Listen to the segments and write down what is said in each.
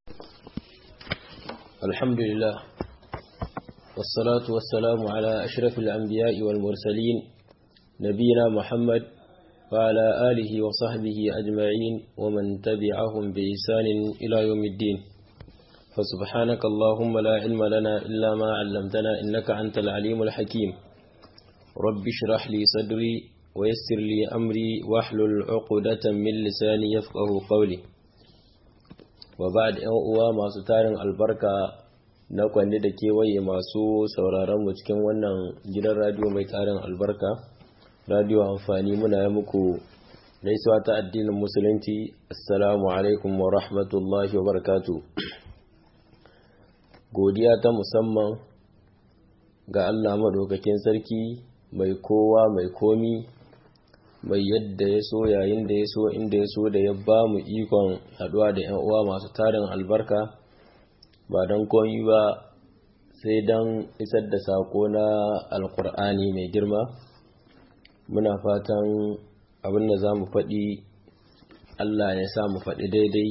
الحمد لله والصلاة والسلام على أشرف الأنبياء والمرسلين نبينا محمد وعلى آله وصحبه أجمعين ومن تبعهم بإحسان إلى يوم الدين فسبحانك اللهم لا علم لنا إلا ما علمتنا إنك أنت العليم الحكيم رب اشرح لي صدري ويسر لي أمري واحلل عقدة من لساني يفقه قولي وبعد ‘yan uwa masu tarin albarka na kwanne da kewaye masu sauraron mu cikin wannan gidan radiyo mai tarin albarka radiyo amfani muna yi muku gaisuwa ta addinin musulunci assalamu alaikum wa rahmatullahi wa barakatu godiya ta musamman ga Allah madaukakin sarki mai kowa mai komi mai yadda ya so yayin da ya so inda ya so da ya ba mu ikon haduwa da yan uwa masu tarin albarka ba don komi ba sai don isar da sako na alkur'ani mai girma muna fatan abin da za mu faɗi allah ya sa mu faɗi daidai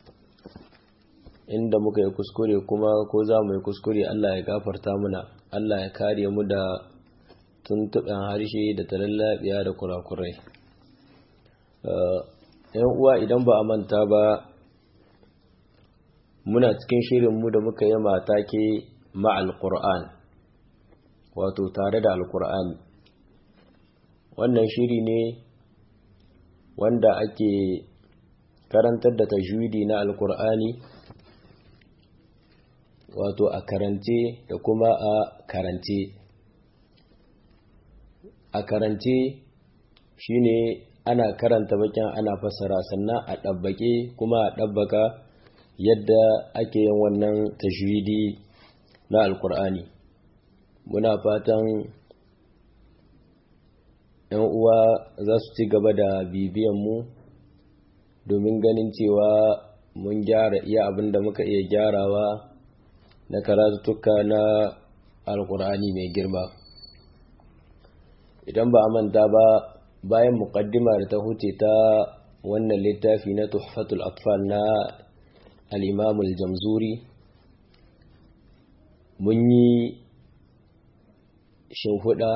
inda muka yi kuskure kuma ko za mu yi kuskure allah ya gafarta muna allah ya kare mu da tuntuɓen harshe da talallabiya da kurakurai yan uwa idan ba a manta ba muna cikin shirinmu da muka yi mata ke ma'al ƙur'an wato tare da alƙur'ani wannan shiri ne wanda ake karantar da tajwidi na alƙur'ani wato a karance da kuma a karance a karance shine ana karanta bakin ana fassara sannan a ɗabbake kuma a ɗabbaka yadda ake yin wannan tajwidi na alkur'ani muna fatan yan uwa za su ci gaba da bibiyanmu domin ganin cewa mun gyara iya abin da muka iya gyarawa na karatuttuka na alkur'ani mai girma idan ba a manta ba bayan muqaddima da ta huce ta wannan littafi na tuhfatul atfal na al-imam al-jamzuri mun yi shimfiɗa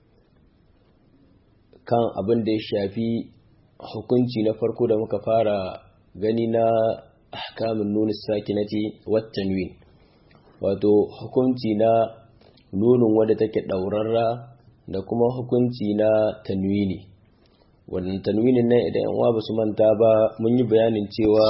kan abin da ya shafi hukunci na farko da muka fara gani na ahkamin nuna sakinati wattanwin wato hukunci na nunin wadda take ɗaurarra da kuma hukunci na tanwini wannan tanwinin nan idan yan ba su manta ba mun yi bayanin cewa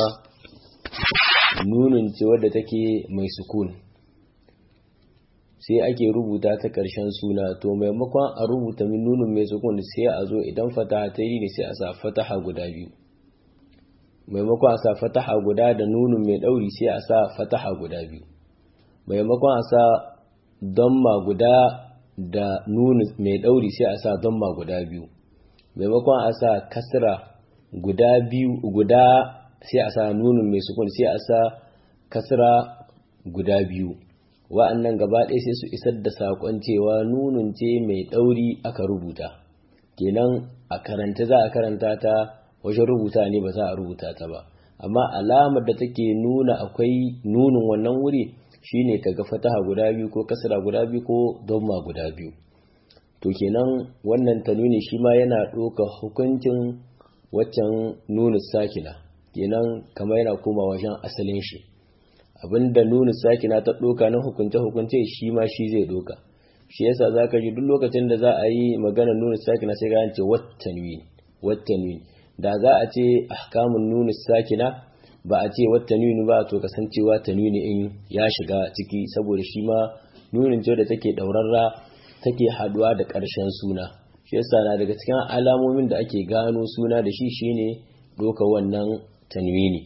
nunin ce wadda take mai sukun sai ake rubuta ta ƙarshen suna to maimakon a rubuta min nunin mai sukun sai a zo idan fataha ta yi ne sai a sa fataha guda biyu maimakon a sa fataha guda da nunin mai ɗauri sai a sa fataha guda biyu maimakon a sa damma guda da nuni mai ɗauri sai a sa damma guda biyu maimakon a sa kasra guda biyu guda sai a sa nunin mai sukun sai a sa kasra guda biyu wa'annan gaba ɗaya sai su isar da saƙon cewa nunin ce mai ɗauri aka rubuta kenan a karanta za a karanta ta wajen rubuta ne ba za a rubuta ta ba amma alamar da take nuna akwai nunin wannan wuri shine kaga fataha guda biyu ko kasra guda biyu ko damma guda biyu to kenan wannan tanwini shi ma yana ɗauka hukuncin waccan nunu sakina kenan kamar yana koma wajen asalin shi abinda nunu sakina ta ɗauka na hukunce hukunce shi ma shi zai ɗauka shi yasa zaka ji duk lokacin da za a yi magana nunu sakina sai ga ce wattanwin wattanwin da za a ce ahkamun nunu sakina ba a ce wata nuni ba to kasancewa ta nuni in ya shiga ciki saboda shi ma nunin ce da take ɗaurarra take haduwa da ƙarshen suna shi yasa na daga cikin alamomin da ake gano suna da shi shine doka wannan tanwini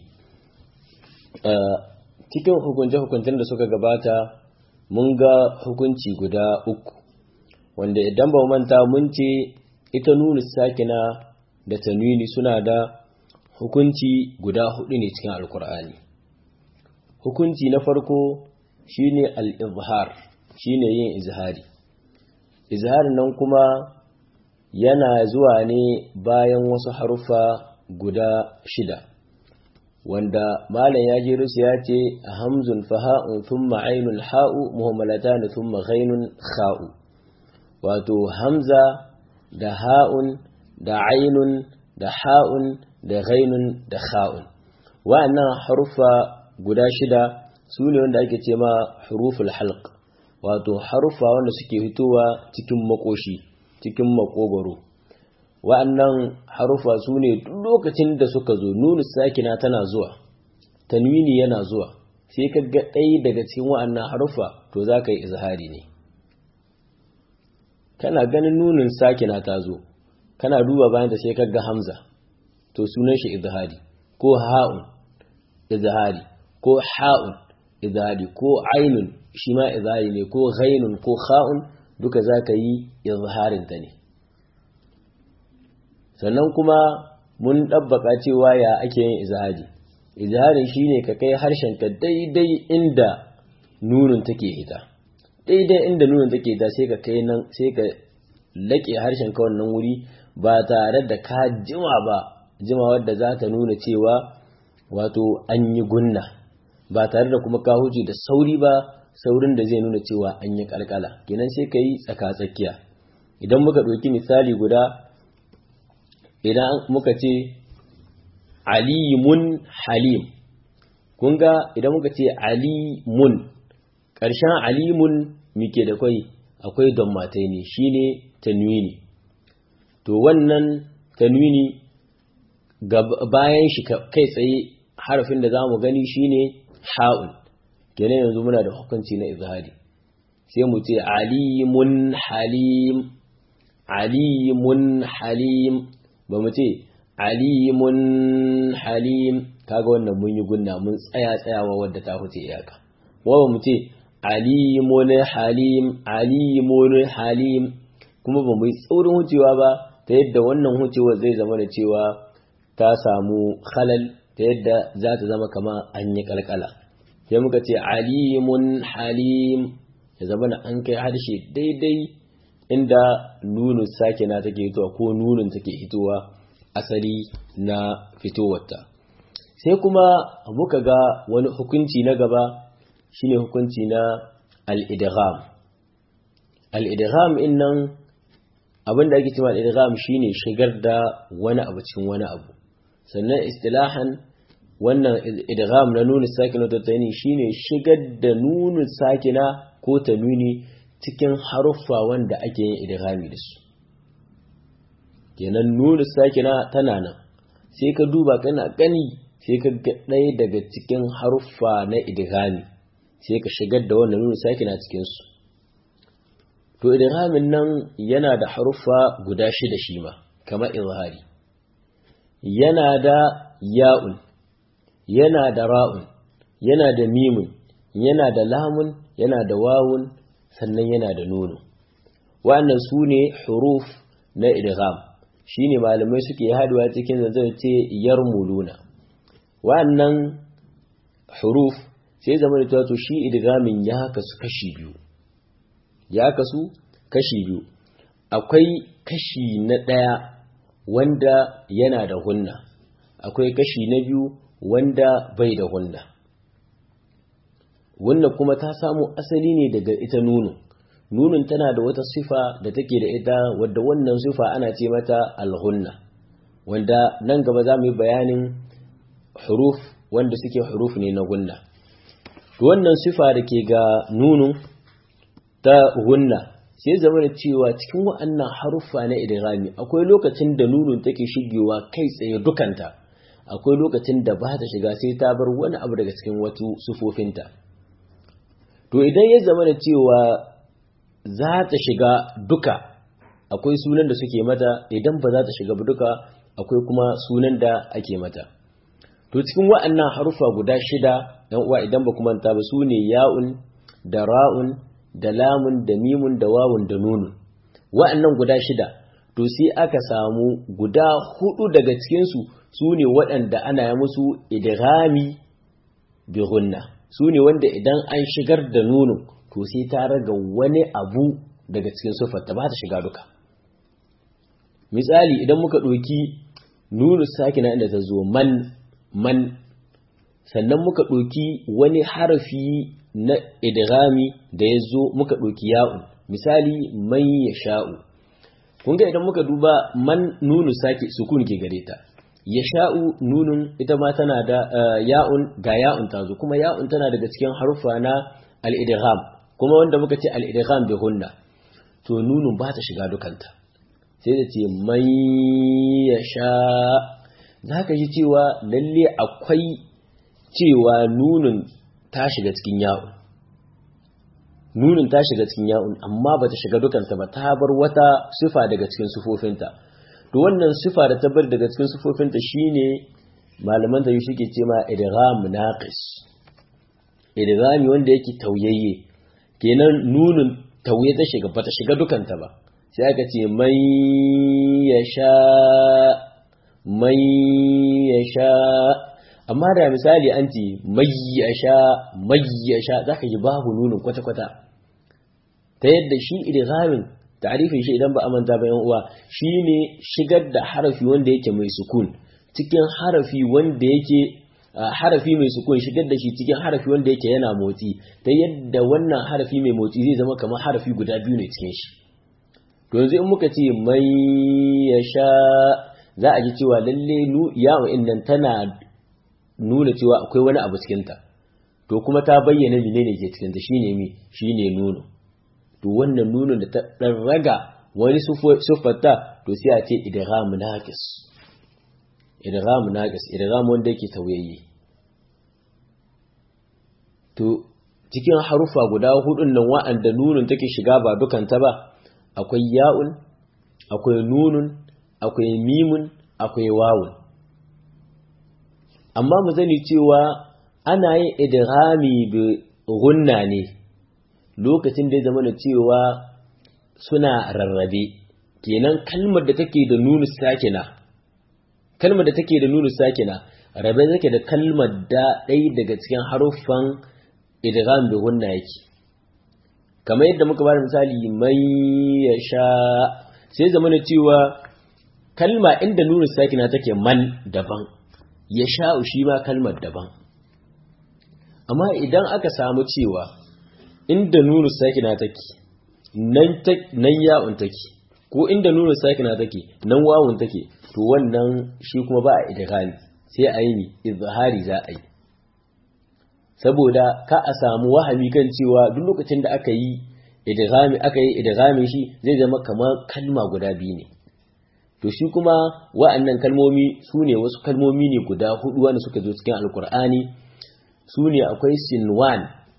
cikin hukunce-hukuncen da suka gabata mun ga hukunci guda uku wanda idan ba manta mun ce ita nuni sakina da tanwini suna da hukunci guda hudu ne cikin alkur'ani hukunci na farko shine al-izhar shine yin izhari izharin nan kuma yana zuwa ne bayan wasu haruffa guda shida wanda malam ya je rusu ya ce hamzun faha'un thumma ainun ha'u muhammalatan thumma ghainun kha'u wato hamza da ha'un da ainun da ha'un da ghainun da kha'un wa'annan harufa guda shida su ne wanda ake ce ma huruful halq wato harufa wanda suke fitowa cikin makoshi cikin makogoro wa'annan harufa su ne duk lokacin da suka zo nunu sakina tana zuwa tanwini yana zuwa sai ka ga ɗaya daga cikin wa'annan harufa to za ka yi izhari ne kana ganin nunin sakina ta zo kana duba bayan ta sai ka ga hamza to sunan shi izhari ko ha'un izhari ko ha'un izhari ko ainun shi ma izhari ne ko ghainun ko kha'un duka za ka yi izharin ta ne sannan kuma mun ɗabbaka cewa ya ake yin izhari izharin shine ka kai harshenka daidai inda nunin take hita daidai inda nunin take hita sai ka kai nan sai ka laƙe harshenka wannan wuri ba tare da ka jima ba jima wadda za ta nuna cewa wato an yi gunna ba tare da kuma ka huce da sauri ba saurin da zai nuna cewa an yi kalkala kenan sai ka yi tsaka-tsakiya idan muka ɗauki misali guda idan muka ce alimun halim kun ga idan muka ce alimun ƙarshen alimun muke da kwai akwai don matai ne shine tanwini to wannan tanwini bayan shi kai tsaye harafin da za mu gani shine ha'un kenan yanzu muna da hukunci na izhari sai mu ce alimun halim alimun halim ba mu ce alimun halim kaga wannan mun yi gunna mun tsaya tsayawa wadda ta huce iyaka wa ba mu ce alimun halim alimun halim kuma ba mu yi tsaurin hucewa ba ta yadda wannan hucewa zai zama da cewa ta samu halal ta yadda za ta zama kama an yi kalkala sai muka ce alimun halim ya zama da an kai harshe daidai inda nunin sakina take hitowa ko nunin take hitowa asali na fitowarta sai kuma muka ga wani hukunci na gaba shine hukunci na al-idgham al-idgham innan abinda ake cewa al-idgham shine shigar da wani abu cikin wani abu sannan istilahan wannan idgham na nunu sakina ta tani shine shigar da nunu sakina ko tanwini cikin haruffa wanda ake yin idghami da su kenan nunu sakina tana nan sai ka duba kana gani sai ka ga ɗaya daga cikin haruffa na idghami sai ka shigar da wannan nunu sakina cikin su to idghamin nan yana da haruffa guda shida shi ma kamar izhari yana da ya'un yana da ra'un yana da mimun yana da lamun yana da wawun sannan yana da nunu wa'annan su ne huruf na idgham shine malamai suke haduwa cikin zanzan ce yarmuluna wa'annan huruf sai zama da to shi idgamin ya kasu kashi biyu ya kasu kashi biyu akwai kashi na ɗaya wanda yana da hunna akwai kashi na biyu wanda bai da hunna wannan kuma ta samu asali ne daga ita nunun nunun tana da wata sifa da take da ita wadda wannan sifa ana ce mata alhunna wanda nan gaba za mu yi bayanin huruf wanda suke huruf ne na gunna wannan sifa da ke ga nunun ta hunna sai zama da cewa cikin wa'annan haruffa na idghami akwai lokacin da nunun take shigewa kai tsaye dukanta akwai lokacin da ba ta shiga sai ta bar wani abu daga cikin wasu sufofinta to idan ya zama da cewa za ta shiga duka akwai sunan da suke mata idan ba za ta shiga duka akwai kuma sunan da ake mata to cikin wa'annan haruffa guda shida yan uwa idan ba kuma ta ba su ne ya'un da ra'un da lamun da mimun da wawun da nunun wa'annan guda shida to sai aka samu guda hudu daga cikinsu su ne waɗanda ana yi musu idghami bi gunna su ne wanda idan an shigar da nunun to sai ta raga wani abu daga cikin sufarta ba ta shiga duka misali idan muka ɗauki nunu sakina inda ta zo man man sannan muka ɗauki wani harafi na idghami da ya zo muka ɗauki ya'un misali man ya sha'u kun ga idan muka duba man nunu sake sukun ke gare ta ya sha'u nunun ita ma tana da ya'un ga ya'un ta zo kuma ya'un tana daga cikin haruffa na al-idgham kuma wanda muka ce al-idgham bi hunna to nunun ba ta shiga dukanta sai da ce man ya sha za ka ji cewa lalle akwai cewa nunun ta shiga cikin ya'un nunin ta shiga cikin ya'un amma ba ta shiga dukanta ba ta bar wata sifa daga cikin sufofinta to wannan sifa da ta bar daga cikin sufofinta shine malaman ta yi suke ce ma idgham naqis idghami wanda yake tauyayye kenan nunin tauye ta shiga ba ta shiga dukanta ba sai aka ce mai yasha mai yasha amma da misali an ce mai yasha mai yasha zaka ji babu nunin kwata-kwata ta yadda shi idghamin ta'rifin shi idan ba a manta ba yan uwa shine shigar da harafi wanda yake mai sukun cikin harafi wanda yake harafi mai sukun shigar da shi cikin harafi wanda yake yana motsi ta yadda wannan harafi mai motsi zai zama kamar harafi guda biyu ne cikin shi to yanzu in muka ce mai yasha za a ji cewa lalle yawon nan tana nuna cewa akwai wani abu cikinta to kuma ta bayyana menene ke cikinta shine mi shine nuno to wannan nunon da ta dan raga wani siffarta to sai a ce idgham naqis idgham naqis idgham wanda yake tauyayye to cikin harufa guda hudun nan wa'anda nunun take shiga ba dukanta ba akwai ya'un akwai nunun akwai mimun akwai wawun amma mu zani cewa ana yin idghami bi gunna ne lokacin da ya zama cewa suna rarrabe kenan kalmar da take da nunu sakina kalmar da take da nunu sakina rabe take da kalmar da ɗaya daga cikin haruffan idgham bi gunna yake kamar yadda muka bada misali mai ya sha sai zama cewa kalma inda nunu sakina take man daban ya sha'u shi ma kalmar daban amma idan aka samu cewa inda nunu sakina take nan nan ya'un take ko inda nunu sakina take nan wawun take to wannan shi kuma ba a idghami sai a yi izhari za a yi saboda ka a samu wahami kan cewa duk lokacin da aka yi idghami aka yi idghami shi zai zama kamar kalma guda biyu ne to shi kuma wa'annan kalmomi su ne wasu kalmomi ne guda hudu wanda suka zo cikin alkur'ani su ne akwai sinwan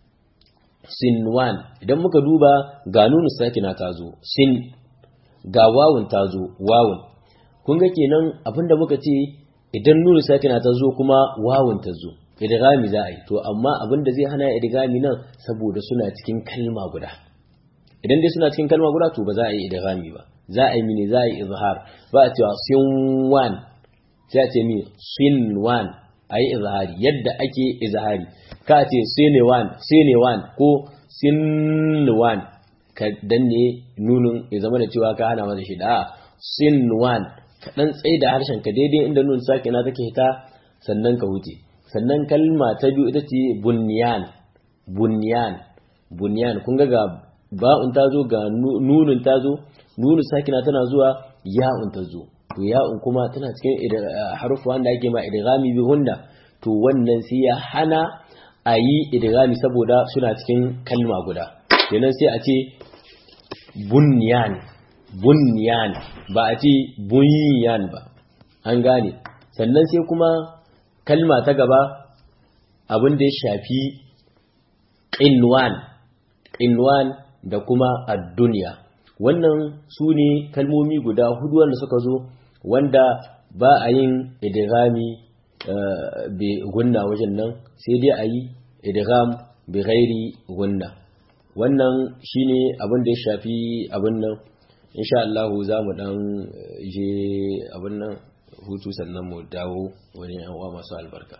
sinwan idan muka duba ga nunu sakina ta zo sin ga wawun ta zo wawun kun ga kenan abinda muka ce idan nunu sakina ta zo kuma wawun ta zo idgami za a yi to amma abinda zai hana idgami nan saboda suna cikin kalma guda idan dai suna cikin kalma guda to ba za a yi idgami ba za a yi mini za a yi izhar ba a cewa sinwan sai a ce mi sinwan a yi izhari yadda ake izhari ka ce sinewan sinewan ko sinwan ka danne nunun ya zama da cewa ka hana masa shi da sinwan ka dan tsaye da harshen ka daidai inda nun sake na take hita sannan ka huce sannan kalma ta biyu ita ce bunyan bunyan bunyan kun ga ga ba'un ta zo ga nunun ta zo nunu sakina tana zuwa ya'un ta zo to ya'un kuma tana cikin harufa wanda ake ma idghami bi hunna to wannan sai ya hana a yi idghami saboda suna cikin kalma guda kenan sai a ce bunyan bunyan ba a ce bunyan ba an gane sannan sai kuma kalma ta gaba abin da ya shafi qinwan qinwan da kuma ad-dunya wannan su ne kalmomi guda hudu wanda suka zo wanda ba a yin idghami bi gunna wajen nan sai dai a yi idgham bi ghairi gunna wannan shine abin da ya shafi abin nan insha Allah za mu dan je abin nan hutu sannan mu dawo wani yan uwa masu albarka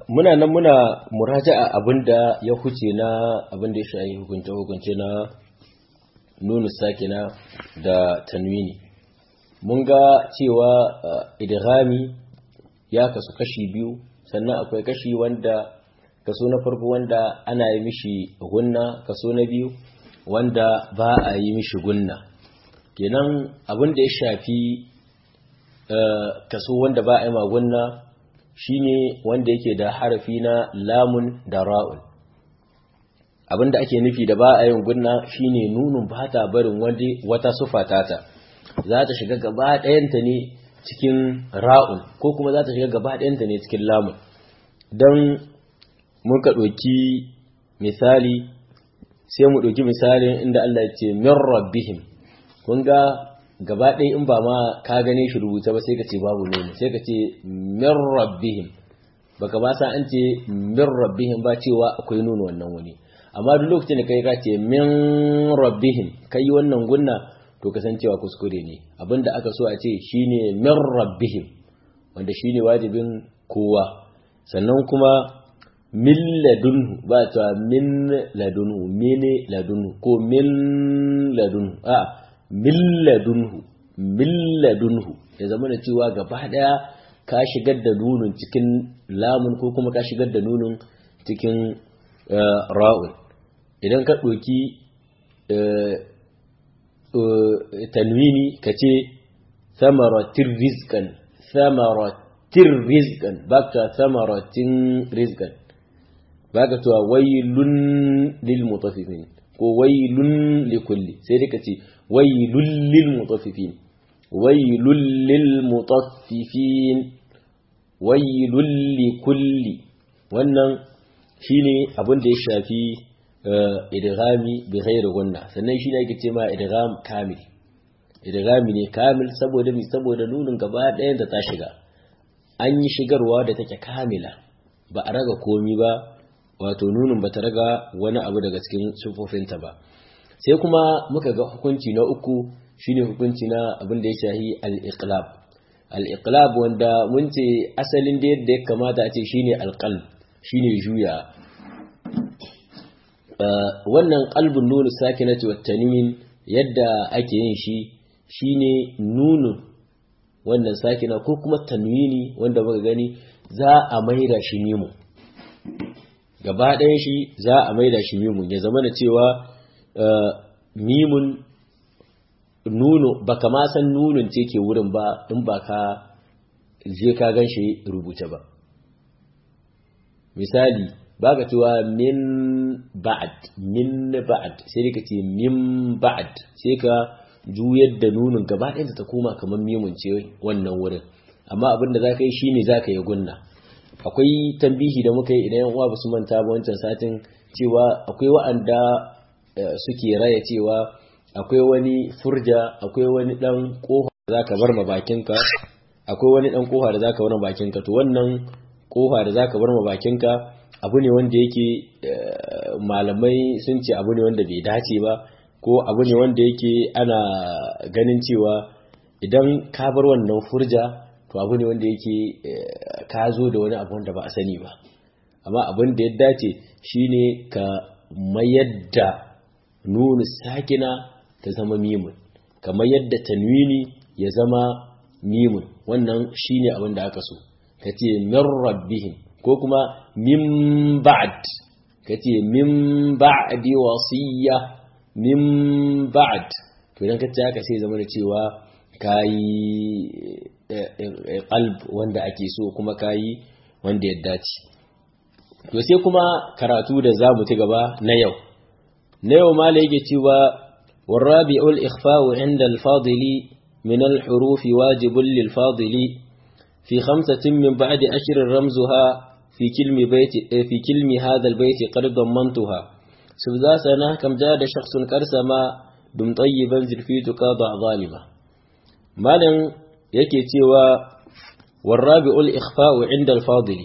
muna nan muna muraja'a abinda ya huce na abinda ya shayi hukunce hukunce na nunu sakina da tanwini mun ga cewa idghami ya kasu kashi biyu sannan akwai kashi wanda kaso na farko wanda ana yi mishi gunna kaso na biyu wanda ba a yi mishi gunna kenan abin da ya shafi kaso wanda ba a yi magunna shine wanda yake da harafi na lamun da ra'un abin da ake nufi da ba a yin gunna shine nunun ba ta barin wata sufa tata za ta shiga gaba ɗayanta ne cikin ra'un ko kuma za ta shiga gaba ɗayanta ne cikin lamun don muka ɗauki misali sai mu ɗauki misalin inda Allah ya ce min rabbihim kun ga gaba ɗaya in ba ma ka gane shi rubuta ba sai ka ce babu nono sai ka ce min rabbihim baka ba sa an ce min rabbihim ba cewa akwai nono wannan wani amma duk lokacin da kai ka ce min rabbihim kai wannan gunna to kasancewa kuskure ne abinda aka so a ce shine min rabbihim wanda shine wajibin kowa sannan kuma min ladunhu ba ta min ladunhu mene ladunhu ko min ladunhu a min ladunhu min ladunhu ya zama da cewa gaba daya ka shigar da nunun cikin lamun ko kuma ka shigar da nunun cikin ra'un idan ka ɗoki tanwini ka ce samaratin rizkan samaratin rizkan ba ka samaratin rizkan ba ka tuwa wailun lil mutafifin ko wailun likulli sai dai ka ce wailun lil mutafifin wailun lil mutaffifin wailun likulli wannan shine abin da ya shafi idghami bi ghairi gunna sannan shine ake ce ma idgham kamil idghami ne kamil saboda mi saboda nunin gaba ɗayan da ta shiga an yi shigarwa da take kamila ba a raga komi ba wato nunin ba ta raga wani abu daga cikin sufofinta ba sai kuma muka ga hukunci na uku shine hukunci na abin da ya shahi al-iqlab al-iqlab wanda mun ce asalin da yadda ya kamata a ce shine al-qalb shine juya wannan qalbun nun sakinati wat tanwin yadda ake yin shi shine nunun wannan sakina ko kuma tanwini wanda muka gani za a maida shi mimu gaba ɗayan shi za a maida shi mimun ya zama da cewa mimun nuno baka ma san nunun ce ke wurin ba in ba ka je ka gan shi rubuce ba misali ba ka cewa min ba'ad min ba'ad sai ka ce min ba'ad sai ka juyar da nunin gaba ɗaya ta koma kamar mimun ce wannan wurin amma abin da za ka yi shi ne za ka yi gunna akwai tambihi da muka yi idan yan uwa ba su manta ba wancan satin cewa akwai wa'anda suke raya cewa akwai wani furja akwai wani dan kofa da zaka bar ma bakinka akwai wani dan kofa da zaka bar ma bakinka to wannan kofa da zaka bar ma bakinka abu ne wanda yake malamai sun ce abu ne wanda bai dace ba ko abu ne wanda yake ana ganin cewa idan ka bar wannan furja to abu ne wanda yake ka zo da wani abu wanda ba a sani ba amma abin da ya dace shine ka mayar da nunu sakina ta zama mimun kamar yadda tanwini ya zama mimun wannan shine abin da aka so ka ce min rabbihim ko kuma min ba'd ka ce min ba'di wasiyya min ba'd to idan ka ce haka sai zama da cewa kayi qalb wanda ake so kuma kayi wanda ya dace to sai kuma karatu da zamu ci gaba na yau na yau ma yake cewa والرابع الإخفاء عند الفاضل من الحروف واجب للفاضل في خمسة من بعد أشر رمزها في كلم بيت في كلم هذا البيت قد ضمنتها سبذا سنة كم جاد شخص كرسما دم طيبا زلفيتك ضع ظالمة مالا يكي تيوى والرابع الإخفاء عند الفاضل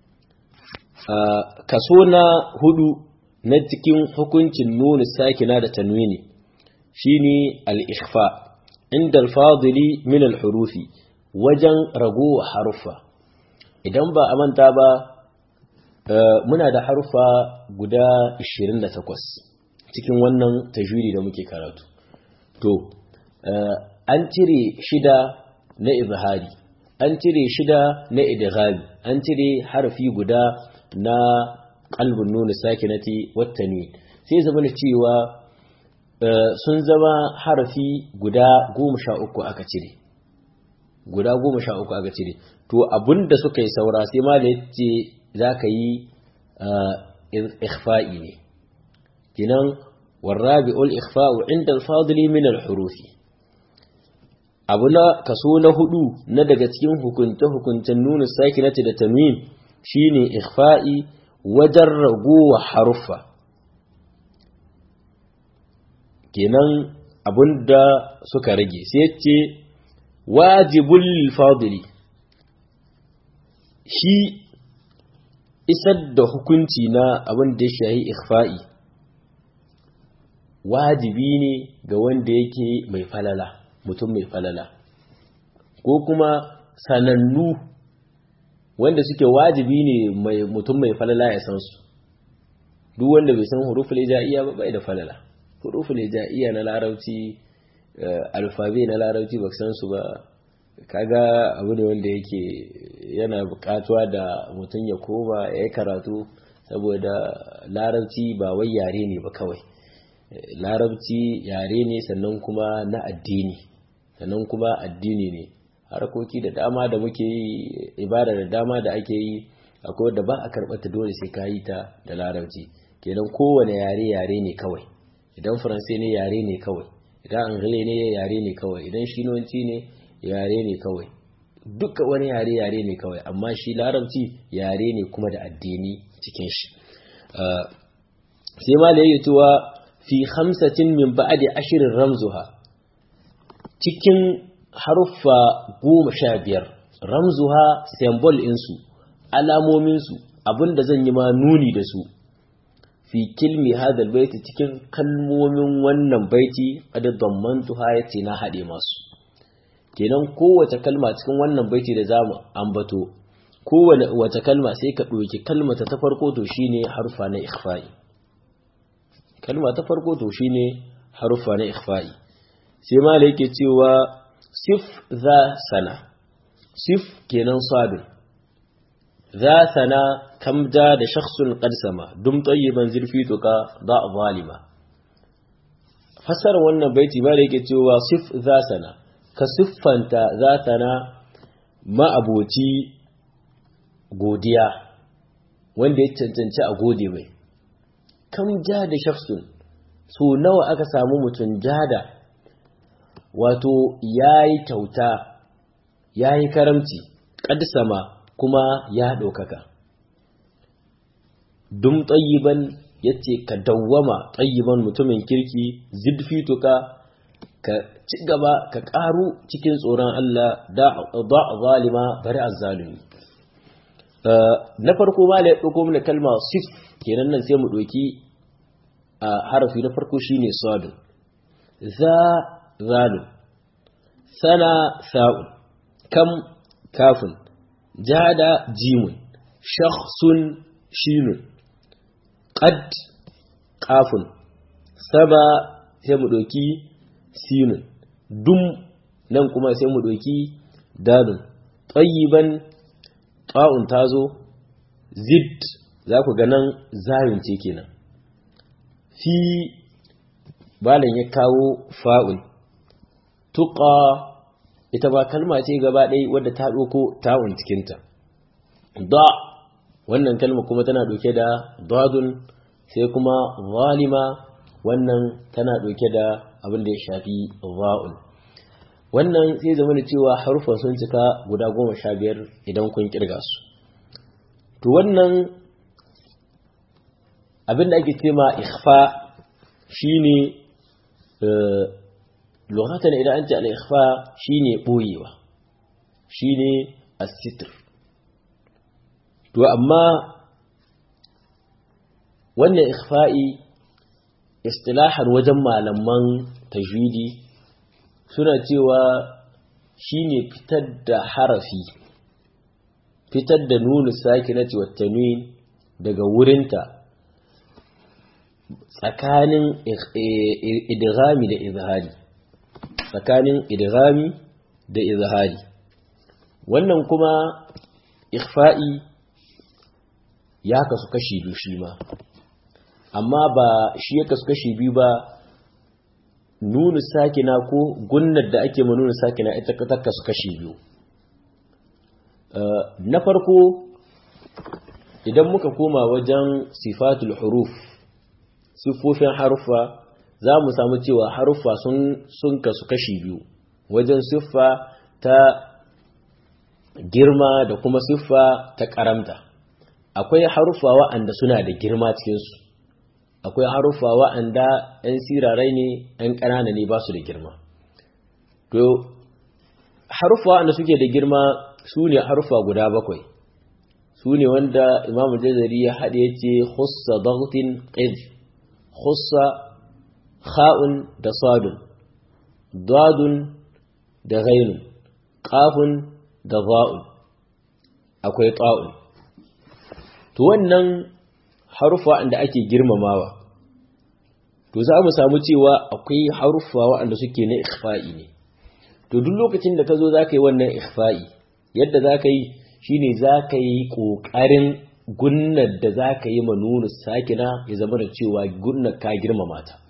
آه كسونا هدو نتكين حكمت النون الساكنة تنويني شيني الإخفاء عند الفاضل من الحروف wajen ragowa haruffa idan ba a manta ba muna da harfa guda 28 cikin wannan tajwidi da muke karatu to an cire shida na izhari an cire shida na idghami an cire harfi guda na qalbun nun sakinati wat tanwin sai zama cewa sun zama harfi guda goma sha uku aka cire guda goma sha uku aka cire to abinda suka yi saura sai ma da yace za ka yi ikhfa'i ne kinan warrabi'ul ikhfa'u inda al-fadli min al-hurufi abu na kaso na hudu na daga cikin hukunce hukuncen nuna sakinati da tanwin shine ikhfa'i wajen ragowa haruffa kenan abinda suka rage sai ce wajibul fadli shi isar da hukunci na abin da ya shahi ikhfa'i wajibi ne ga wanda yake mai falala mutum mai falala ko kuma sanannu wanda suke wajibi ne mai mutum mai falala ya san su duk wanda bai san huruful ijaiya ba bai da falala huruful ijaiya na larabci alfabe na larabci ba san su ba kaga abu ne wanda yake yana bukatuwa da mutum ya koma ya yi karatu saboda larabci ba wai yare ne ba kawai larabci yare ne sannan kuma na addini sannan kuma addini ne harkoki da dama da muke yi ibada da dama da ake yi akwai wadda ba a karɓata dole sai ka yi ta da larabci kenan kowane yare yare ne kawai idan faransai ne yare ne kawai idan angile ne yare ne kawai idan shinonci ne yare ne kawai duka wani yare yare ne kawai amma shi larabci yare ne kuma da addini cikin shi sai ma da yake cewa fi hamsatin min ba'adi ashirin ramzuha cikin haruffa goma sha biyar ramzuha symbol insu alamominsu abinda zan yi ma nuni da su fi kilmi hadal baiti cikin kalmomin wannan baiti qad dammantuha yace na hade masu kenan kowace kalma cikin wannan baiti da zamu ambato kowace wace kalma sai ka ɗauki kalmata ta farko to shine harfa na ikhfa'i kalma ta farko to shine harfa na ikhfa'i sai mala yake cewa sif za sana sif kenan sabin za sana kamda da shakhsun qad sama dum tayyiban zirfi tuka da zalima fasar wannan baiti mala yake cewa sif za sana ka siffanta za sana ma'aboci godiya wanda ya cancanci a gode mai kam ja da shafsun so nawa aka samu mutum jada wato ya yi kyauta ya yi karamci ƙadsama kuma ya ɗaukaka dum tsayiban ya ce ka dawwama tsayiban mutumin kirki zidfituka ka ci gaba ka ƙaru cikin tsoron Allah da zalima bari azzalumi na farko ma da ya ɗauko mana kalma sif kenan nan sai mu ɗauki a harafi na farko shine sadun za zalun sana sa'un kam kafin jada jimun shakhsun shinun qad kafin saba sai mu ɗauki sinun dum nan kuma sai mu ɗauki dalun tsayiban ta'un ta zo zid za ku ga nan zayin ce kenan fi balan ya kawo fa'un tuƙa ita ba kalma ce gaba ɗaya wadda ta ɗauko ta'un cikinta da wannan kalma kuma tana ɗauke da dadun sai kuma zalima wannan tana ɗauke da abin da ya shafi za'un wannan sai zama da cewa harufan sun cika guda goma sha biyar idan kun kirga su to wannan abin da ake cema ikhfa shine lokacin idan an ce al-ikhfa shine boyewa shine as-sitr to amma wannan ikhfa'i istilahan wajen malaman tajwidi suna cewa shine fitar da harafi fitar da nunu sakinati wa tanwin daga wurinta tsakanin idghami da izhari tsakanin idghami da izhari wannan kuma ikhfa'i ya kasu kashi biyu shi ma amma ba shi ya kasu kashi biyu ba nunu sakina ko gunnar da ake ma nunu sakina ita ta kasu kashi biyu na farko idan muka koma wajen sifatul huruf siffofin haruffa za mu samu cewa haruffa sun kasu kashi biyu wajen siffa ta girma da kuma siffa ta karamta akwai haruffa wa'anda suna da girma cikinsu akwai haruffa wa'anda 'yan sirarai ne 'yan ƙanana ne ba su da girma to haruffa wa'anda suke da girma su ne haruffa guda bakwai su ne wanda imamu jazari ya haɗe ya ce hussa dagtin ƙid hussa kha'un da sadun dadun da ghainun ƙafun da za'un akwai ta'un to wannan harufa wanda ake girmamawa to za mu samu cewa akwai harufa waɗanda suke na ikhfa'i ne to duk lokacin da ka zo za ka yi wannan ikhfa'i yadda za ka yi shi ne za ka yi ƙoƙarin gunnar da za ka yi manunu sakina ya zama da cewa gunnar ka girmama ta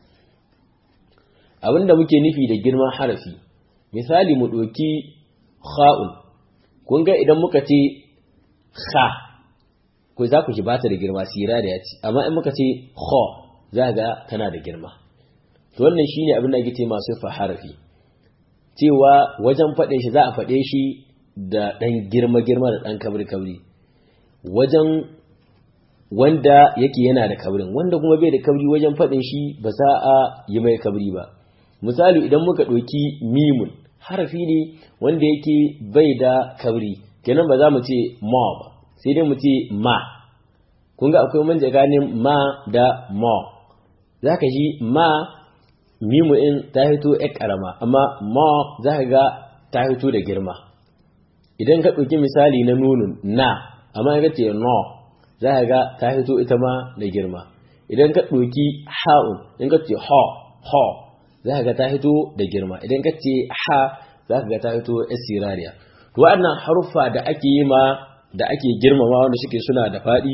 abinda muke nufi da girman harafi misali mu ɗoki kha'un kun ga idan muka ce kha ko za ku ji ba ta da girma sira da ya ci amma in muka ce kho za ga tana da girma to wannan shine abin da ake ce masu fa harafi cewa wajen faɗin shi za a faɗe shi da ɗan girma girma da ɗan kabri kabri wajen wanda yake yana da kabrin wanda kuma bai da kabri wajen faɗin shi ba za a yi mai kabri ba misali idan muka ɗauki mimun harafi ne wanda yake bai da kabri kenan ba za mu ce ma ba sai dai mu ce ma kun ga akwai manja ganin ma da ma za ka ji ma mimu in ta hito ya karama amma ma za ka ga ta hito da girma idan ka ɗauki misali na nunun na amma ka ce no za ka ga ta hito ita ma da girma idan ka ɗauki ha'un in ka ce ha ha za ka ga ta hito da girma idan ka ce ha za ka ga ta hito sirariya to waɗannan haruffa da ake yi ma da ake girmama wanda suke suna da faɗi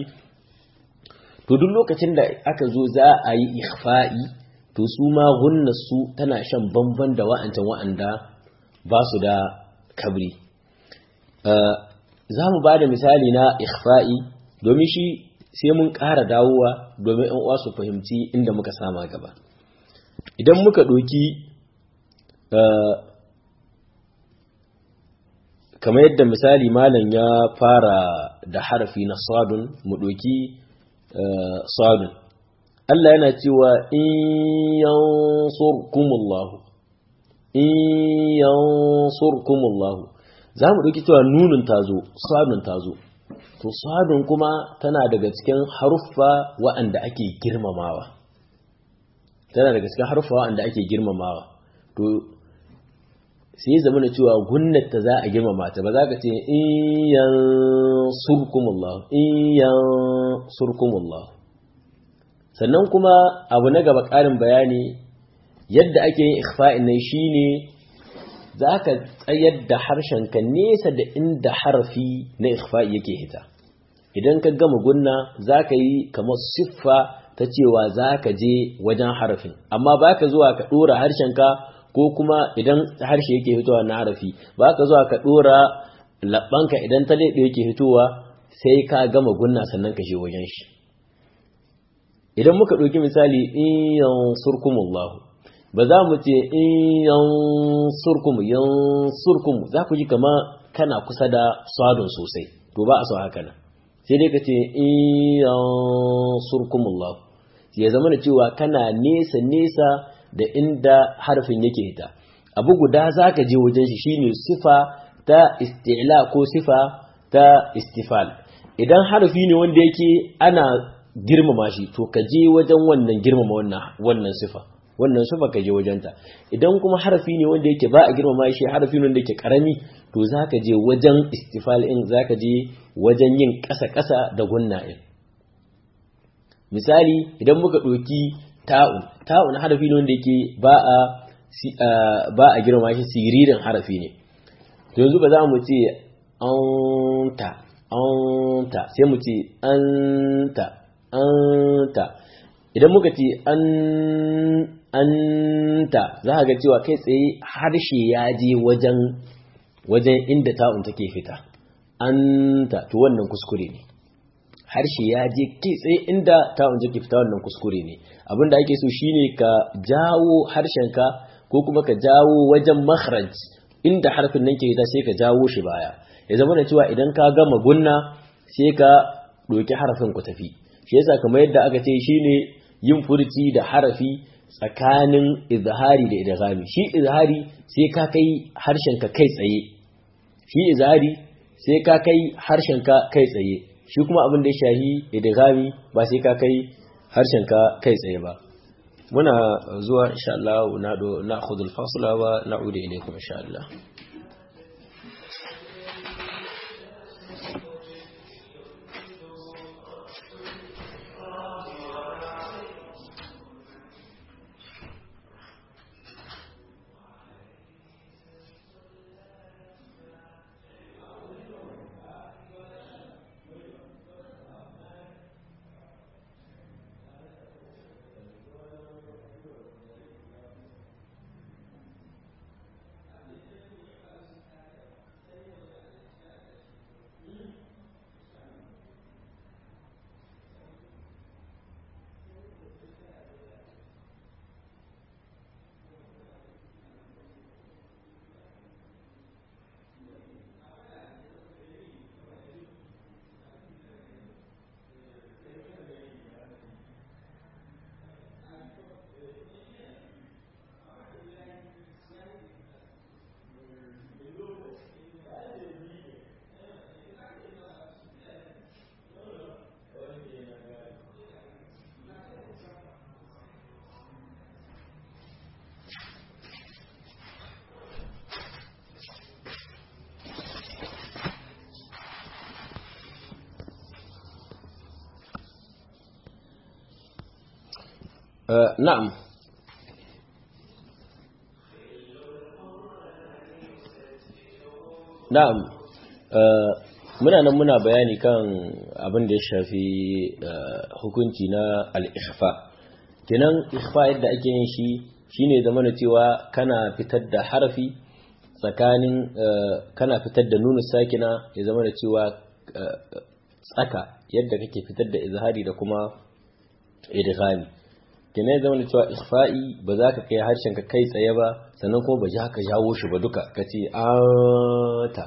to duk lokacin da aka zo za a yi ikhfa'i to su ma su tana shan bamban da wa'ancan wa'anda ba su da kabri za mu ba da misali na ikhfa'i domin shi sai mun ƙara dawowa domin ‘yan uwa su fahimci inda muka sama gaba idan muka ɗoki kamar yadda misali malam ya fara da harafi na sadun mu ɗoki sadun Allah yana cewa in yansurkumullahu in yansurkumullahu za mu ɗauki cewa nunin tazo sadun tazo to sadun kuma tana daga cikin haruffa wa'anda ake girmamawa tana daga cikin haruffa wa'anda ake girmamawa to sai zama da cewa gunnata za a girmama ta ba za ka ce in yansurkumullahu in yansurkumullahu sannan kuma abu na gaba ƙarin bayani yadda ake yin ikhfa'in nan shine za ka tsayar da harshenka nesa da inda harafi na ikhfa'i yake hita idan ka gama gunna za ka yi kamar siffa ta cewa za ka je wajen harafin amma ba ka zuwa ka ɗora harshenka ko kuma idan harshe yake fitowa na harafi ba ka zuwa ka ɗora labbanka idan ta leɓe yake fitowa sai ka gama gunna sannan ka je wajen shi idan muka ɗauki misali in yansurkumullahu ba za mu ce in yansurkum yansurkum za ku ji kama kana kusa da sadon sosai to ba a so haka nan sai dai ka ce in yansurkumullahu ya zama da cewa kana nesa nesa da inda harfin yake hita abu guda za ka je wajen shi shine sifa ta isti'la ko sifa ta istifal idan harfi ne wanda yake ana girmama shi to ka je wajen wannan girmama wannan wannan sifa wannan sifa ka je wajenta idan kuma harfi ne wanda yake ba a girmama shi harfi ne wanda yake karami to zaka je wajen istifal in zaka je wajen yin ƙasa ƙasa da gunna in misali idan muka ɗauki ta'un ta'un harafi ne wanda yake ba a ba a girma shi siririn harafi ne to yanzu ba za mu ce anta anta sai mu ce anta anta idan muka ce an anta za ka ga cewa kai tsaye harshe ya je wajen wajen inda ta'un take fita anta to wannan kuskure ne harshe ya je kai tsaye inda ta'un take fita wannan kuskure ne abinda ake so shine ka jawo harshenka ko kuma ka jawo wajen makhraj inda harfin nan ke fita sai ka jawo shi baya ya zama da cewa idan ka gama gunna sai ka doki harafin ku tafi shi yasa kamar yadda aka ce shine yin furci da harafi tsakanin izhari da idghami shi izhari sai ka kai harshenka kai tsaye shi izhari sai ka kai harshenka kai tsaye shi kuma abin da ya shahi idghami ba sai ka kai harshenka kai tsaye ba muna zuwa insha Allah na do na khudul fasla wa na'udu ilaykum insha Allah آه نعم na'am muna nan muna bayani kan abin da ya shafi hukunci na al-ikhfa kenan ikhfa yadda ake yin shi shine zamana cewa kana fitar da harafi tsakanin kana fitar da nunu sakina ya zamana cewa tsaka yadda kake fitar da izhari da kuma idghami kenan ya zama cewa ikhfa'i ba za ka kai harshen ka kai tsaye ba sannan kuma ba ji haka jawo shi ba duka ka ce anta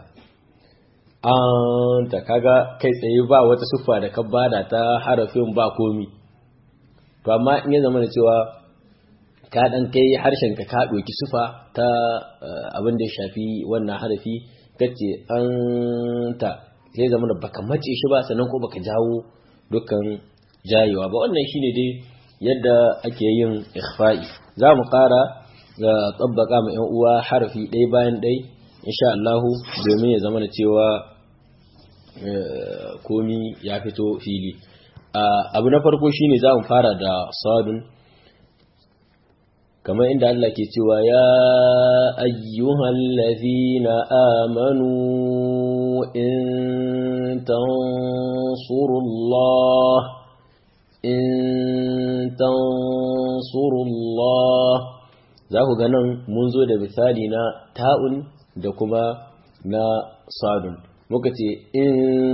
anta kaga kai tsaye ba wata siffa da ka bada ta harafin ba komi to amma in ya zama da cewa ka dan kai harshen ka ka doki sufa ta abin da ya shafi wannan harafi kace anta sai zama da baka mace shi ba sannan ko baka jawo dukkan jayewa ba wannan shine dai yadda ake yin ikhfa'i za mu ƙara ga tsabbaka ma 'yan uwa harafi ɗaya bayan ɗai insha Allah domin ya zama da cewa komi ya fito fili abu na farko shine za mu fara da sadun kamar inda Allah ke cewa ya ayyuhal ladhina amanu in tansurullah in tansurullah za ku nan mun zo da misali na ta'un da kuma na sadun muka ce in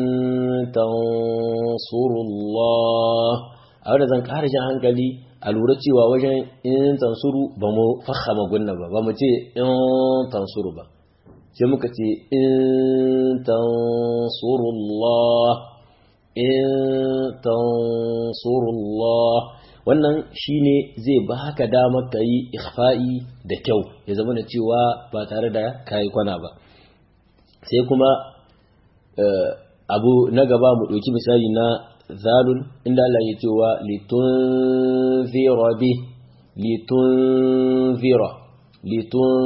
tansurullah a wadda zan ƙara jan hankali a lura cewa wajen in tansuru ba mu fahama gunna ba ba mu ce in tansuru ba sai muka ce in tansurullah in tansurullah wannan shine zai baka damar ka yi ikhfa'i da kyau ya zama da cewa ba tare da kayi kwana ba sai kuma abu na gaba mu ɗauki misali na zalun inda Allah ya cewa litunzira bi litunzira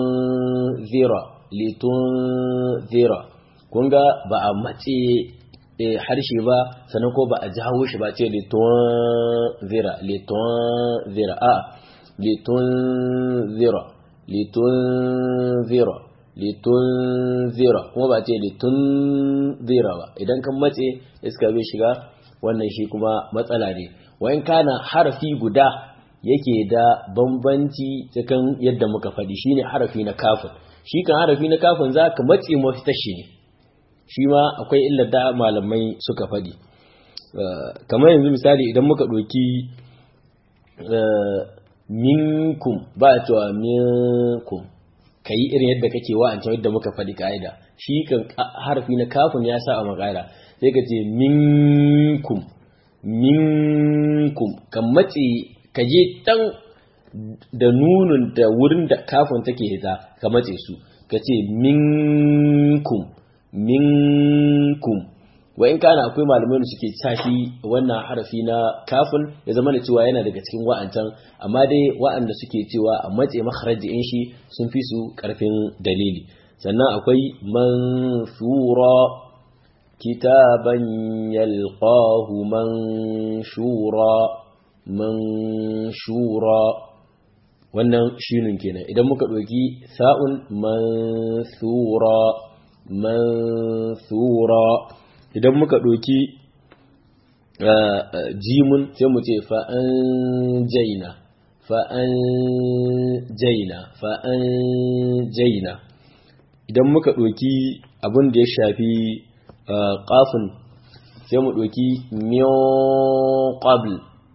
litunzira litunzira kun ga ba a mace harshe ba sannan ko ba a jawo shi ba ce litun zira litun zira a litun zira litun zira litun zira kuma ba ce litun zira ba idan kan matse iska bai shiga wannan shi kuma matsala ne wayan kana harafi guda yake da bambanci cikin yadda muka faɗi shine harafi na kafin shi kan harafi na kafin za ka matse mafitar shi ne shi ma akwai illar da malamai suka faɗi kamar yanzu misali idan muka ɗauki minkum ba a cewa minkum ka yi irin yadda kake wa'ancan yadda muka faɗi ka'ida shi kan harafi na kafin ya sa a makara sai ka ce minkum minkum ka matse ka je tan da nunun da wurin da kafin take hita ka matse su ka ce minkum minkum wa in kana akwai malamai da suke tashi wannan harafi na kafin ya zama da cewa yana daga cikin wa'ancan amma dai wa'anda suke cewa a matse makharaji in shi sun fi su karfin dalili sannan akwai mansura kitaban yalqahu manshura manshura wannan shinin kenan idan muka ɗauki sa'un mansura mansura idan muka ɗauki jimun sai mu ce fa'an jaina fa'an jaina fa'an jaina idan muka ɗauki abin da ya shafi ƙafin sai mu ɗauki miyon ƙabl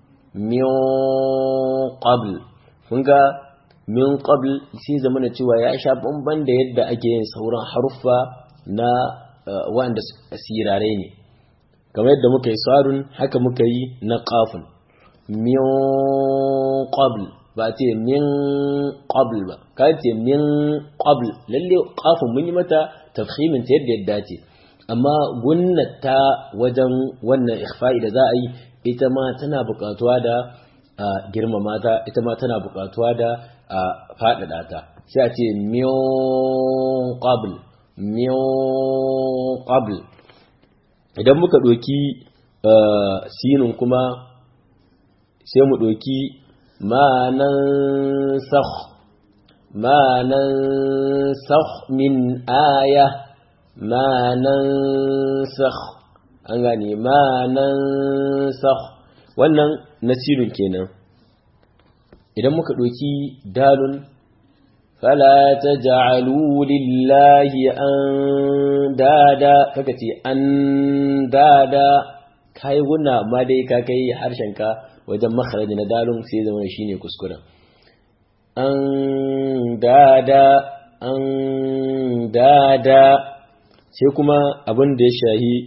miyon ƙabl kun ga min qabl sai zama na cewa ya sha bamban da yadda ake yin sauran haruffa na wanda sirare ne kamar yadda muka yi sarun haka muka yi na qafun min qabl ba ce min qabl ba ka ce min qabl lalle qafun mun yi mata tafhimin ta yadda yadda ce amma gunnata wajen wannan ikhfa'i da za a yi ita ma tana buƙatuwa da a girmama ta ita ma tana buƙatuwa da a faɗaɗa ta sai a ce miyon qabl miyon qabl idan muka ɗoki sinin kuma sai mu ɗoki ma'anan sakh ma'anan sakh min aya ma'anan sakh an gane ma'anan sakh wannan nasirin kenan idan muka ɗauki dalun fala ta ja'alu lillahi an dada kaka ce an dada kai guna amma dai ka kai harshenka wajen makaraji na dalun sai zama shi ne kuskuren an dada an dada sai kuma abin da ya shahi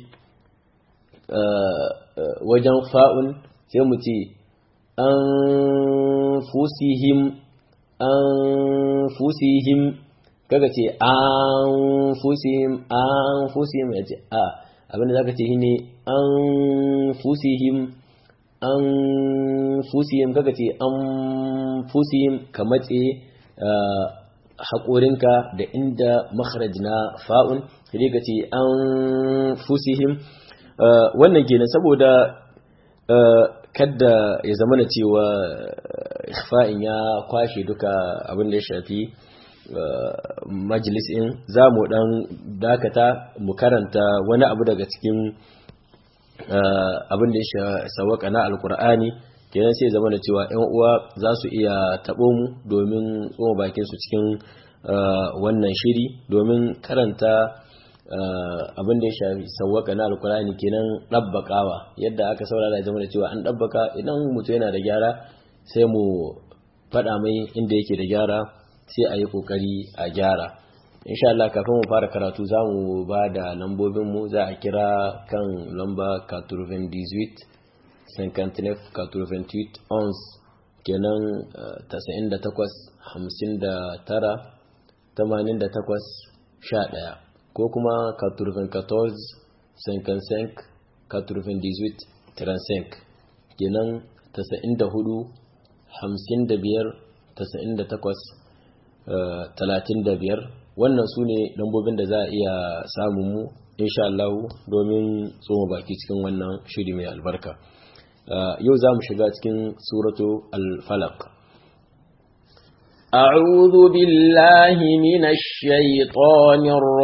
wajen fa'un sai mu ce an fusihim an fusihim kaga ce an fusihim an fusihim ya ce a abinda zaka ce shine an fusihim an fusihim kaga ce an fusihim ka matse haƙorinka da inda makharaj na fa'un sai ka ce an fusihim wannan kenan saboda kadda ya zama na cewa ikhfa'in ya kwashe duka abin da ya shafi majalisin za mu dan dakata mu karanta wani abu daga cikin abin da ya sawaka na alkur'ani kenan sai zama da cewa yan uwa za su iya taɓo mu domin tsoma bakin su cikin wannan shiri domin karanta abin da ya shafi sauwaka na alkurani kenan ɗabbakawa yadda aka saurara ya zama da cewa an ɗabbaka idan mutum yana da gyara sai mu faɗa mai inda yake da gyara sai a yi ƙoƙari a gyara insha Allah kafin mu fara karatu za mu ba da lambobinmu za a kira kan lamba 98 59 88 ons kenan 98 59 88 11 ko kuma 94 55 98 35 kenan 94 55 98 35 wannan su ne lambobin da za a iya samun mu insha Allah domin tsoma baki cikin wannan shiri mai albarka yau za mu shiga cikin suratu al-falaq أعوذ بالله من الشيطان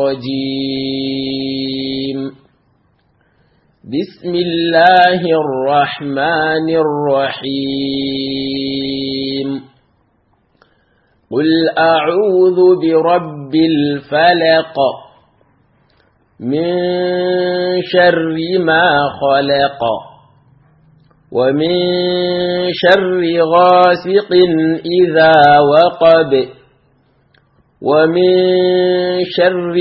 الرجيم بسم الله الرحمن الرحيم قل أعوذ برب الفلق من شر ما خلق ومن شر غاسق إذا وقب ومن شر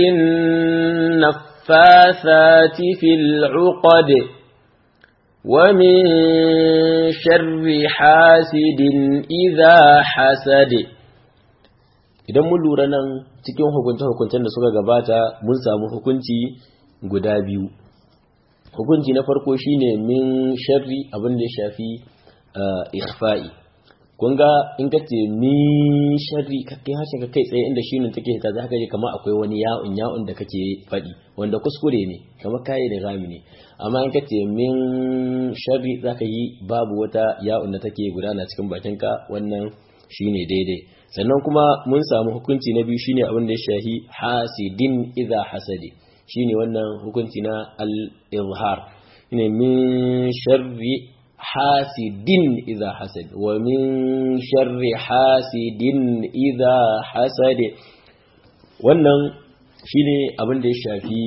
النفاثات في العقد ومن شر حاسد إذا حسد idan mun lura nan cikin hukunce-hukuncen da suka gabata mun samu hukunci guda biyu hukunci na farko shine min sharri abin da ya shafi ikhfa'i kun ga in ka ce min sharri ka kai harshen ka kai tsaye inda shinin take ta za ka je kamar akwai wani ya'un ya'un da kake faɗi wanda kuskure ne kamar kayi da rami ne amma in ka ce min sharri za ka yi babu wata ya'un da take gudana cikin bakinka wannan shine daidai sannan kuma mun samu hukunci na biyu shine abin da ya shahi hasidin idza hasadi shine wannan hukunci na al-izhar ne min sharri hasidin idza hasad wa min sharri hasidin idza hasad wannan shine abin da ya shafi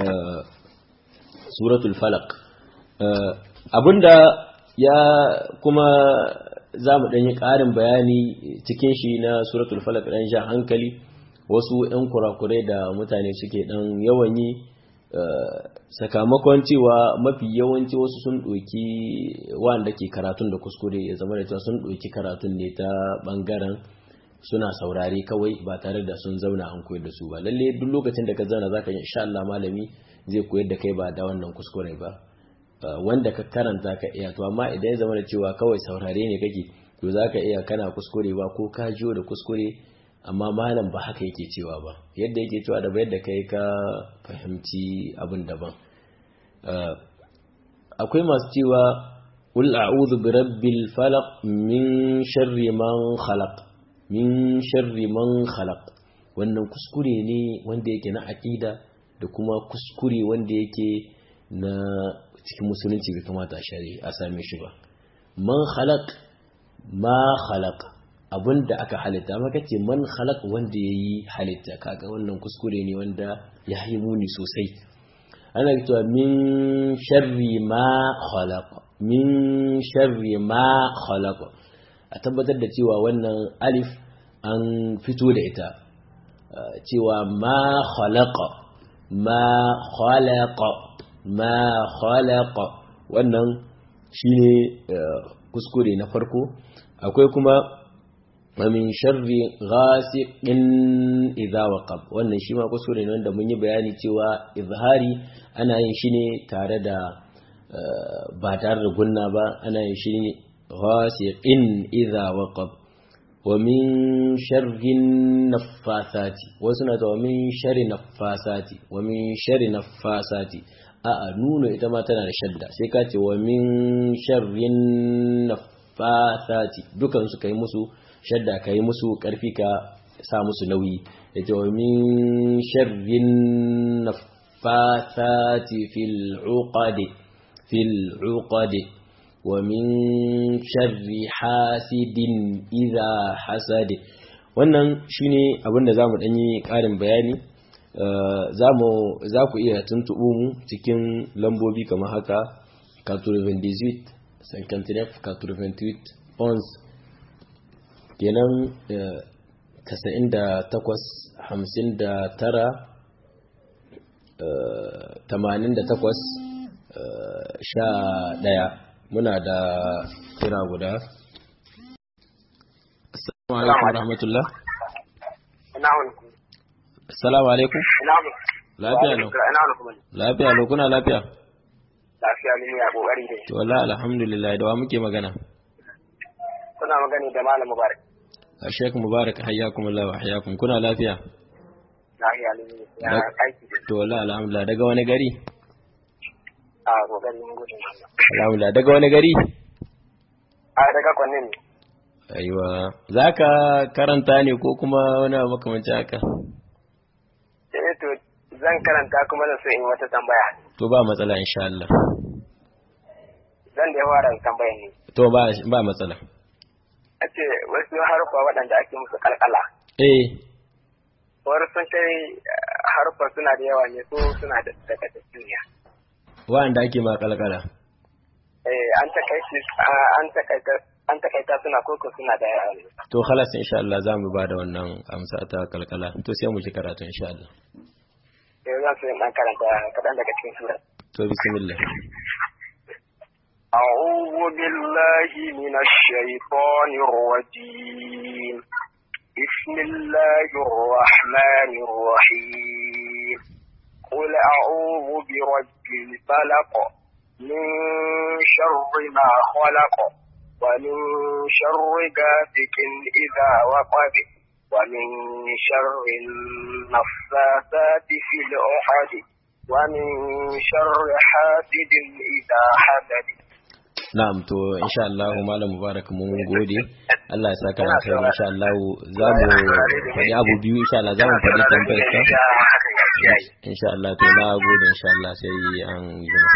suratul falaq abinda ya kuma za mu ɗanyi ƙarin bayani cikin shi na suratul falaq ɗan sha hankali wasu 'yan kurakurai da mutane suke ɗan yawan yi sakamakon cewa mafi yawanci wasu sun ɗoki wanda ke karatun da kuskure ya zama da cewa sun ɗoki karatun ne ta ɓangaren suna saurare kawai ba tare da sun zauna an koyar da su ba lalle duk lokacin da ka zauna zaka yi insha Allah malami zai koyar da kai ba da wannan kuskure ba wanda ka karanta ka iya to amma idan ya zama da cewa kawai saurare ne kake to zaka iya kana kuskure ba ko ka jiyo da kuskure amma malam ba haka yake cewa ba yadda yake cewa da yadda kai ka fahimci abin daban akwai masu cewa qul a'udhu bi rabbil falaq min sharri man khalaq min sharri man khalaq wannan kuskure ne wanda yake na aqida da kuma kuskure wanda yake na cikin musulunci bai kamata a same shi ba man khalaq ma khalaq abinda aka halitta maka ce man khalaq wanda yayi halitta kaga wannan kuskure ne wanda ya yi muni sosai ana cewa min sharri ma khalaq min sharri ma khalaq a tabbatar da cewa wannan alif an fito da ita cewa ma khalaqa ma khalaqa ma khalaqa wannan shine kuskure na farko akwai kuma min sharri ghasiqin idza waqab wannan shi ma kuskure ne wanda mun yi bayani cewa izhari ana yin shi ne tare da ba tare da gunna ba ana yin shi ne ghasiqin idza waqab wa min sharri naffasati wasu na wa min sharri naffasati wa min sharri naffasati a'a nuna ita ma tana da shadda sai ka ce wa min sharrin naffasati dukan su kai musu shadda kai musu karfi ka sa musu nauyi yace wa min sharrin naffasati fil uqadi fil uqadi wa min sharri hasidin idha hasadi wannan shine abinda zamu danyi karin bayani za ku iya tuntuɓo mu cikin lambobi kamar haka 98 59 98 ons kenan 98 59 88 sha ɗaya muna da kira guda assalamu alaikum rahmatullah assalamu alaikum lafiya lau lafiya lau kuna lafiya lafiya ne ya kokari dai to wallahi alhamdulillah da wa muke magana kuna magani da malam mubarak a shek mubarak hayyakum Allah wa hayyakum kuna lafiya lafiya ne ya Da- aiki da to wallahi alhamdulillah daga wani gari a kokari mun gudun Allah alhamdulillah daga wani gari a daga kwanne ne aiwa zaka karanta ne ko kuma wani abu makamancin haka eh to zan karanta kuma da so in wata tambaya to ba matsala insha Allah zan da ya fara tambayan ne to ba ba matsala a ce wasu harfa waɗanda ake musu kalkala eh wani sun kai harfa suna da yawa ne so suna da daga duniya wanda ake ma kalkala eh an takaice an takaita an takaita suna koko suna da yawa ne to khalas insha Allah za mu ba da wannan amsa ta kalkala to sai mu ji karatu insha Allah eh zan so in dan karanta kaɗan daga cikin sura to bismillah أعوذ بالله من الشيطان الرجيم بسم الله الرحمن الرحيم قل أعوذ برب الفلق من شر ما خلق ومن شر غاسق إذا وقب ومن شر النفاثات في العقد ومن شر حاسد إذا حسد na'am to insha Allah malam mubarak mun gode Allah ya saka da kai insha Allah za mu faɗi abu biyu insha Allah za mu faɗi tambayar ka insha Allah to na gode insha Allah sai an jima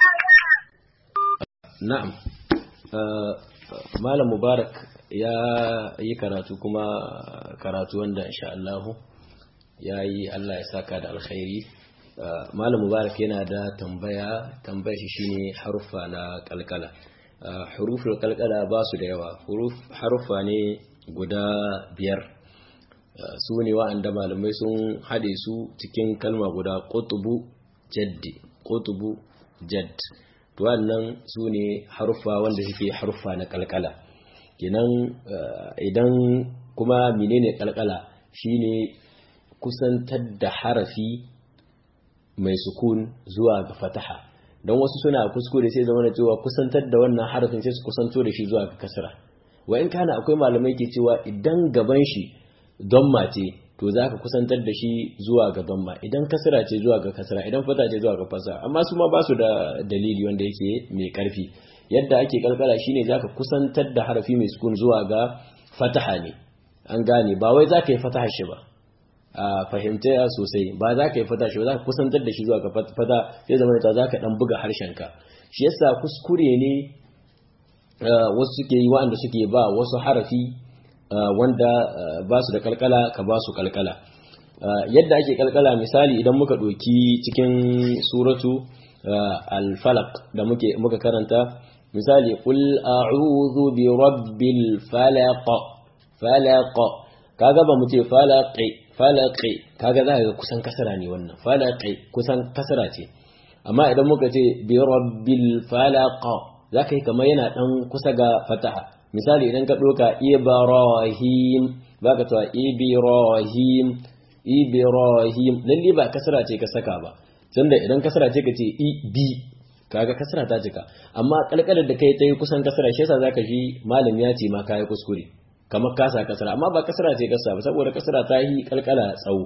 na'am Uh, malam mubarak ya yi karatu kuma karatu wanda insha Allah ya yi Allah ya saka da alkhairi Uh, malam mubarak yana da tambaya tambayar shi shine haruffa na kalkala Uh, hurufin kalkala ba su da yawa huruf haruffa ne guda biyar Uh, su ne wa'anda malamai sun haɗe su cikin kalma guda ƙutubu jaddi ƙutubu jadd to wannan su ne haruffa wanda suke haruffa na kalkala kenan uh, idan kuma menene kalkala shine kusantar da harafi mai sukun zuwa ga fataha don wasu suna kuskure sai zama da cewa kusantar da wannan harafin sai su kusanto da shi zuwa ga kasra wa in kana akwai malamai ke cewa idan gaban shi domma ce to za ka kusantar da shi zuwa ga domma idan kasra ce zuwa ga kasra idan fata ce zuwa ga fasa amma su ma ba su da dalili wanda yake mai karfi yadda ake kalkala shine za ka kusantar da harafi mai sukun zuwa ga fataha ne an gane ba wai za ka yi fataha shi ba a fahimta sosai ba za ka yi fata shi ba za ka kusantar da shi zuwa ga fata sai zama ta za ka dan buga harshenka shi yasa kuskure ne wasu suke yi wa'anda suke ba wasu harafi wanda ba su da kalkala ka ba su kalkala yadda ake kalkala misali idan muka ɗoki cikin suratu al-falaq da muke muka karanta misali qul a'udhu bi rabbil falaq falaq kaga ba mu ce falaqi falaqi kaga za ka ga kusan kasara ne wannan falaqi kusan kasara ce amma idan muka ce bi rabbil falaq za ka yi kamar yana dan kusa ga fataha misali idan ka doka ibrahim ba ka cewa ibrahim ibrahim lalle ba kasara ce ka saka ba tunda idan kasara ce ka ce i bi kaga kasara ta cika amma kalkalar da kai ta yi kusan kasara shi yasa zaka ji malam ya ce ma kai kuskure kamar kasa kasara amma ba kasara ce kasa ba saboda kasara ta yi kalkala tsawo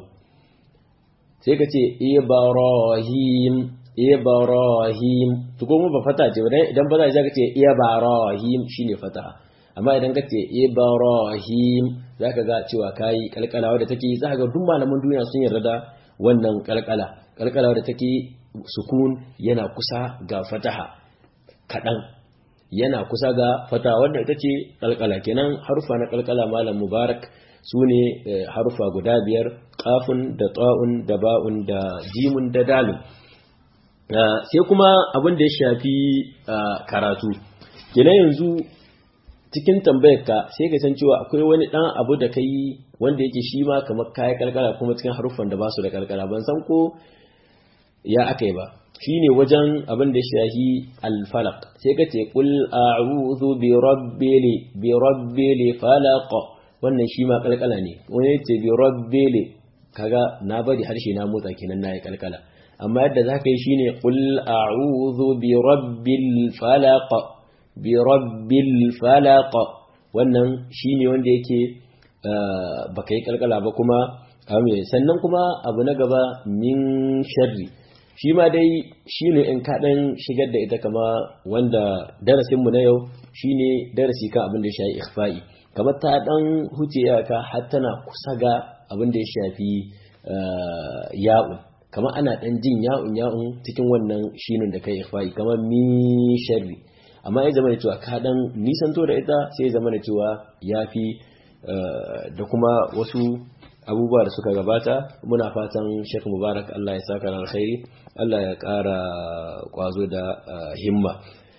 sai ka ce ibrahim ibrahim to kuma ba fata ce idan ba za ka ce ibrahim shine fata amma idan ka ce ibrahim zaka ga cewa kai kalkala wadda take za ga duk malaman duniya sun yarda da wannan kalkala kalkala wadda take sukun yana kusa ga fataha kadan yana kusa ga fata wanda ita ce kalkala kenan harufa na kalkala malam mubarak su ne harufa guda biyar kafin da ta'un da ba'un da jimun da dalin sai kuma abin da ya shafi karatu kenan yanzu cikin tambayar ka sai ka san cewa akwai wani dan abu da kai wanda yake shi ma kamar kaya kalkala kuma cikin haruffan da ba su da kalkala ban san ko ya akai ba shine wajen abin da shahi al-falaq sai ka ce qul a'udhu bi rabbil bi rabbil falaq wannan shi ma kalkala ne wani ce bi rabbil kaga na bari harshe na motsa kenan nayi kalkala amma yadda zaka yi shine qul a'udhu bi rabbil falaq bi rabbil falaq wannan shine wanda yake baka yi kalkala ba kuma amin sannan kuma abu na gaba min sharri shi ma dai shi ne in kaɗan shigar da ita kama wanda darasinmu na yau shi ne darasi kan abin da ya shafi ikhfa'i kamar ta ɗan huce iyaka har tana kusa ga abin da ya shafi ya'un kamar ana ɗan jin ya'un ya'un cikin wannan shinin da kai ikhfa'i kamar min sharri amma ya zama da cewa ka ɗan nisanto da ita sai ya zama da cewa ya fi da kuma wasu abubuwa da suka gabata muna fatan Sheikh Mubarak Allah ya saka da alkhairi Allah ya ƙara ƙwazo da himma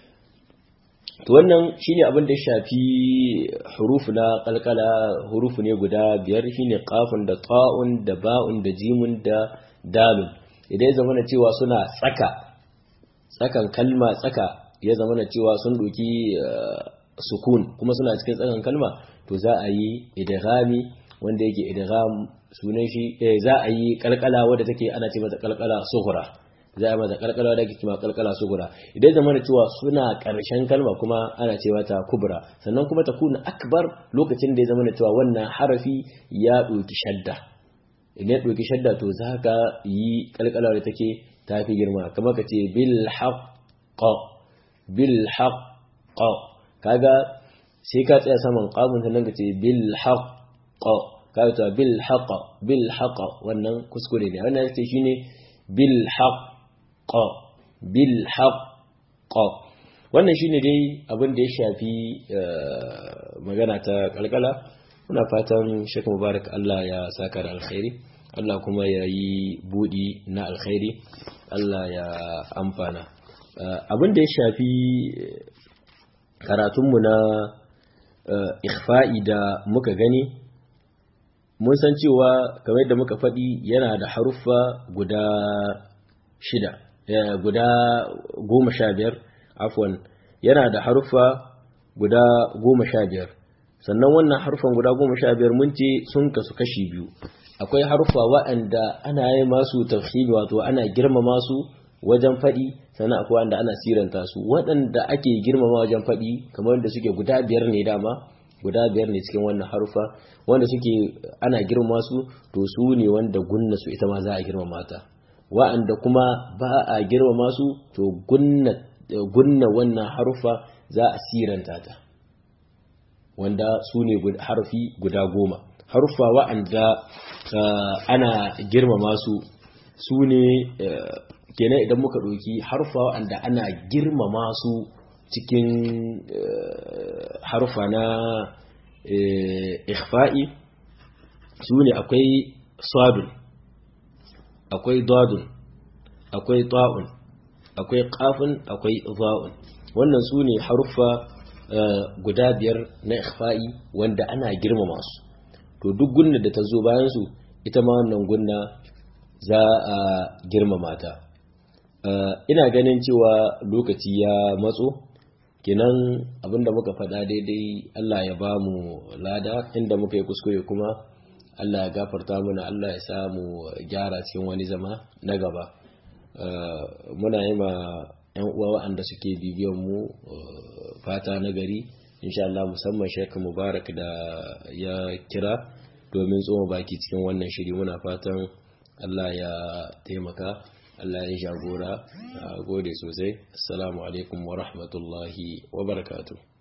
to wannan shine abin da ya shafi hurufu na kalkala hurufu ne guda biyar shine qafun da ta'un da ba'un da jimun da dalun idan ya zama na cewa suna tsaka tsakan kalma tsaka ya zama na cewa sun doki sukun kuma suna cikin tsakan kalma to za a yi idghami wanda yake idgham sunan shi za a yi kalkala wadda take ana ce mata kalkala sughra za a yi mata kalkala wadda ake cewa kalkala sughra idan zama da cewa suna karshen kalma kuma ana ce mata kubra sannan kuma ta kuna akbar lokacin da ya zama da cewa wannan harafi ya doki shadda idan ya doki shadda to za ka yi kalkala wadda take tafi girma kamar ka ce bil haqq bil haqq kaga sai ka tsaya saman qamun sannan ka ce bil haqq kaga ta bil haqq bil haqq wannan kuskure ne wannan yace shine bil haqq bil haqq wannan shine dai abin da ya shafi magana ta kalkala muna fatan Sheikh Mubarak Allah ya saka da alkhairi Allah kuma ya yi budi na alkhairi Allah ya amfana abin da ya shafi karatunmu na ikhfa'i da muka gani mun san cewa kamar yadda muka faɗi yana da haruffa guda shida guda goma sha biyar afwan yana da haruffa guda goma sha biyar sannan wannan haruffan guda goma sha biyar mun ce sun kasu kashi biyu akwai haruffa waɗanda ana yi masu tafsiri wato ana girmama su wajen faɗi sannan akwai wanda ana siranta su waɗanda ake girmama wajen faɗi kamar wanda suke guda biyar ne dama guda biyar ne cikin wannan harufa wanda suke ana girmama su to su ne wanda gunna su ita ma za a girmama ta wa'anda kuma ba a girmama su to gunna gunna wannan harufa za a siranta ta wanda su ne harfi guda goma harufa wa'anda ana girmama su su ne kenan idan muka ɗauki harfa wa'anda ana girmama su cikin harfa na ikhfa'i su ne akwai sadun akwai dadun akwai ta'un akwai qafun akwai za'un wannan su ne harfa guda biyar na ikhfa'i wanda ana girmama su to duk gunna da ta zo bayan su ita ma wannan gunna za a girmama ta ina ganin cewa lokaci ya matso kenan abinda muka faɗa daidai Allah ya ba mu lada inda muka yi kuskure kuma Allah ya gafarta mana Allah ya samu gyara cikin wani zama na gaba muna yi ma 'yan uwa waɗanda suke bibiyan mu fata na gari insha Allah musamman Sheikh Mubarak da ya kira domin tsoma baki cikin wannan shiri muna fatan Allah ya taimaka Allah ya jagora a gode sosai assalamu alaikum wa rahmatullahi wa barakatuh